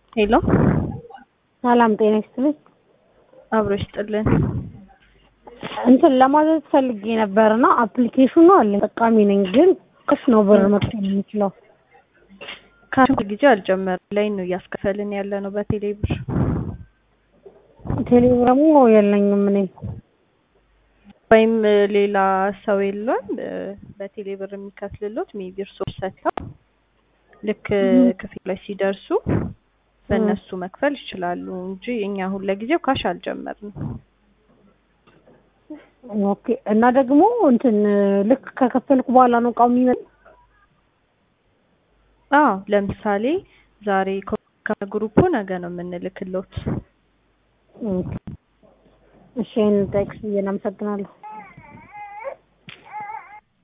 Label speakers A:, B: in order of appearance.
A: ሄሎ
B: ሰላም ጤና ይስጥልኝ።
A: አብሮ ይስጥልን።
B: እንትን ለማዘዝ ፈልጌ ነበርና አፕሊኬሽኑ አለ ጠቃሚ ነኝ፣ ግን ቅስ ነው ብር መክፈል የምችለው።
A: ከአንድ ጊዜ አልጀመርም ላይ ነው እያስከፈልን ያለ ነው በቴሌ ብር።
B: ቴሌብር ደግሞ የለኝም እኔ።
A: ወይም ሌላ ሰው የለም በቴሌ ብር የሚከፍልሎት ሜቢ እርሶች ሰጥተው ልክ ክፍል ላይ ሲደርሱ በእነሱ መክፈል ይችላሉ እንጂ እኛ አሁን ለጊዜው ካሽ አልጀመርንም።
B: ኦኬ። እና ደግሞ እንትን ልክ ከከፈልኩ በኋላ ነው እቃው የሚመጣው?
A: አዎ ለምሳሌ ዛሬ ከግሩፑ ነገ ነው የምንልክሎት።
B: ኦኬ። እሺ ይሄን ጠቅስ ብዬ አመሰግናለሁ።